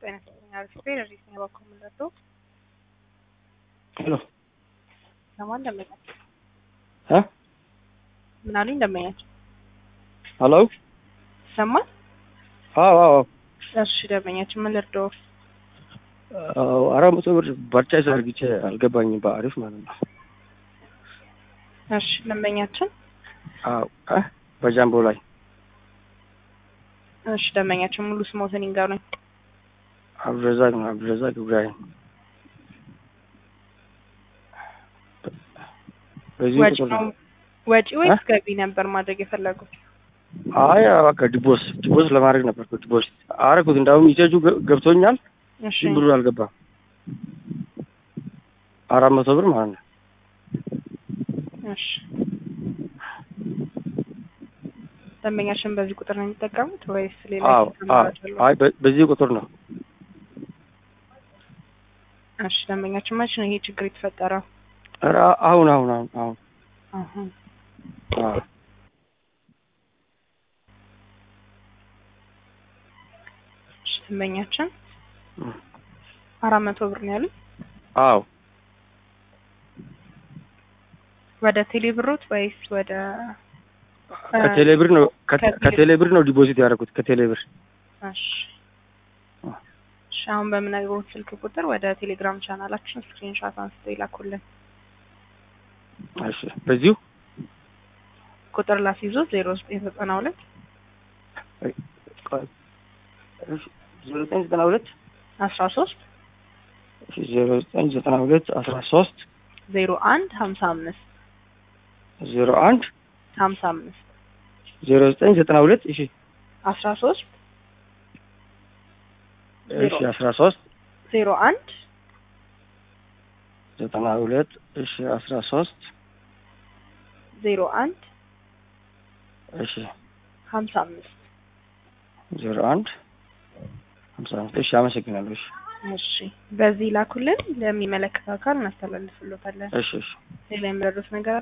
ጤና ይስጥልኝ አሪፍ ቤት እዚህ ነው በኩል ምንደርዶ ሄሎ ለማን ደመኛቸው እ ምን አሉኝ ደመኛቸው ሄሎ ይሰማል አዎ አዎ እሺ ደመኛቸው ምን ልርዶ አዎ አራት መቶ ብር በርቻ አርግቼ አልገባኝም በአሪፍ ማለት ነው እሺ ደንበኛችን አዎ እ በጃምቦ ላይ እሺ ደንበኛችን ሙሉ ስሞትን ይንገሩኝ አብዱረዛቅ ነው አብዱረዛቅ ኢብራሂም በዚህ ወጪ ቁጥር ነው ነው ወጪ ወይስ እ? ገቢ ነበር ማድረግ የፈለጉት አይ በቃ ዲቦስ ዲቦስ ለማድረግ ነበር እኮ ዲቦስ አረኩት እንዳውም ይዘጁ ገብቶኛል እሺ ግን ብሩ አልገባም አራት መቶ ብር ማለት ነው እሺ ደንበኛችን በዚህ ቁጥር ነው የሚጠቀሙት ወይስ ሌላ አዎ ስልክ አዎ አማራጭ አለው? አይ በ- በዚህ ቁጥር ነው እሺ ደንበኛችን መቼ ነው ይሄ ችግር የተፈጠረው? ኧረ አሁን አሁን አሁን አሁን አሁን አዎ እሺ ደንበኛችን እ። አራት መቶ ብር ነው ያሉት አዎ ወደ ቴሌ ብሮት ወይስ ወደ ከቴሌ ብር ነው ከ- ከቴሌ- ከቴሌ ብር ነው ዲፖዚት ያደረኩት ከቴሌ ብር እሺ እሺ አሁን በምነግሮት ስልክ ቁጥር ወደ ቴሌግራም ቻናላችን ስክሪንሾት አንስተው ይላኩልን። እሺ በዚሁ ቁጥር ላስይዞ ዜሮ ዘጠኝ ዘጠና ሁለት ዜሮ ዘጠኝ ዘጠና ሁለት አስራ ሶስት ዜሮ ዘጠኝ ዘጠና ሁለት አስራ ሶስት ዜሮ አንድ ሀምሳ አምስት ዜሮ አንድ ሀምሳ አምስት ዜሮ ዘጠኝ ዘጠና ሁለት እሺ አስራ ሶስት እሺ አስራ ሶስት ዜሮ አንድ ዘጠና ሁለት እሺ አስራ ሶስት ዜሮ አንድ እሺ ሀምሳ አምስት ዜሮ አንድ ሀምሳ አምስት እሺ አመሰግናለሁ እሺ እሺ በዚህ ላኩልን። ለሚመለከተው አካል እናስተላልፍሎታለን። እሺ እሺ ሌላ የሚረዱት ነገር